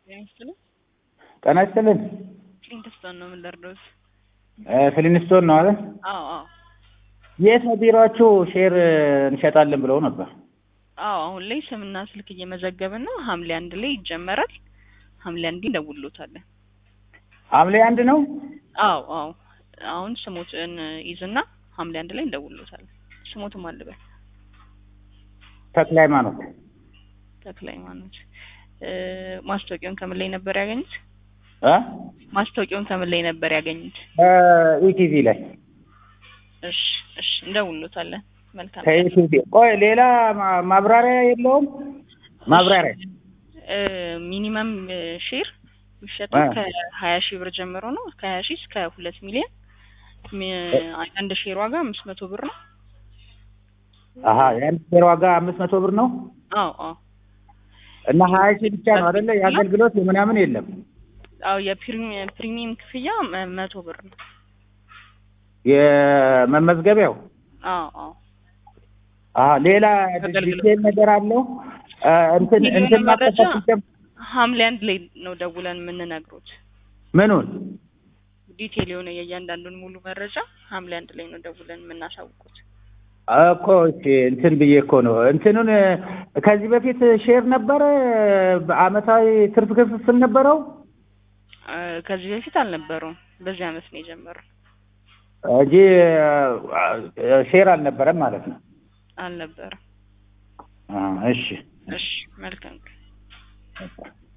ጤና ይስጥልኝ። ጤና ይስጥልን። ፍሊንትስቶን ነው የምንደርደውት። ፍሊንስቶን ነው አይደል? አዎ አዎ የት ነው ቢሮአችሁ? ሼር እንሸጣለን ብለው ነበር። አዎ አሁን ላይ ስምና ስልክ እየመዘገብን ነው። ሐምሌ አንድ ላይ ይጀመራል። ሐምሌ አንድ እንደውሎታለን። ሐምሌ አንድ ነው። አዎ አዎ አሁን ስሞትን ይዝና ሐምሌ አንድ ላይ እንደውሎታለን። ስሞትም አልበል ተክለ ሃይማኖት ተክለ ሃይማኖት። ማስታወቂያውን ከምን ላይ ነበር ያገኙት? እ ማስታወቂያውን ከምን ላይ ነበር ያገኙት? ኢቲቪ ላይ እሺ እሺ እንደውሎታለን። መልካም ከኢቲቪ። ቆይ ሌላ ማ- ማብራሪያ የለውም? ማብራሪያ ሚኒመም ሼር የሚሸጠው አ። ከሀያ ሺህ ብር ጀምሮ ነው። ከሀያ ሺህ እስከ ሁለት ሚሊዮን ሚ- አንድ ሼር ዋጋ አምስት መቶ ብር ነው። አሀ የአንድ ሼር ዋጋ አምስት መቶ ብር ነው አዎ አዎ እና ሀያ ሺህ ብቻ ነው አይደለ? የአገልግሎት የምናምን የለም። አዎ የፕሪሚየም ፕሪሚየም ክፍያ መ- መቶ ብር ነው። የመመዝገቢያው አዎ አዎ አሀ ሌላ አገልግሎት። ዲቴል ነገር አለው እ እንትን ሚሊዮን እንትን መረጃ ማጠፋት ሲጀም- ሐምሌ አንድ ላይ ነው ደውለን የምንነግሮት። ምኑን ዲቴል የሆነ የእያንዳንዱን ሙሉ መረጃ ሐምሌ አንድ ላይ ነው ደውለን የምናሳውቁት። እኮ እሺ እንትን ብዬ እኮ ነው እንትኑን እ ከዚህ በፊት ሼር ነበረ በአመታዊ ትርፍ ክፍፍል ነበረው እ ከዚህ በፊት አልነበረውም። በዚህ አመት ነው የጀመረው። እንጂ እ ሼር አልነበረም ማለት ነው። አልነበረም። አ እሺ እሺ መልካም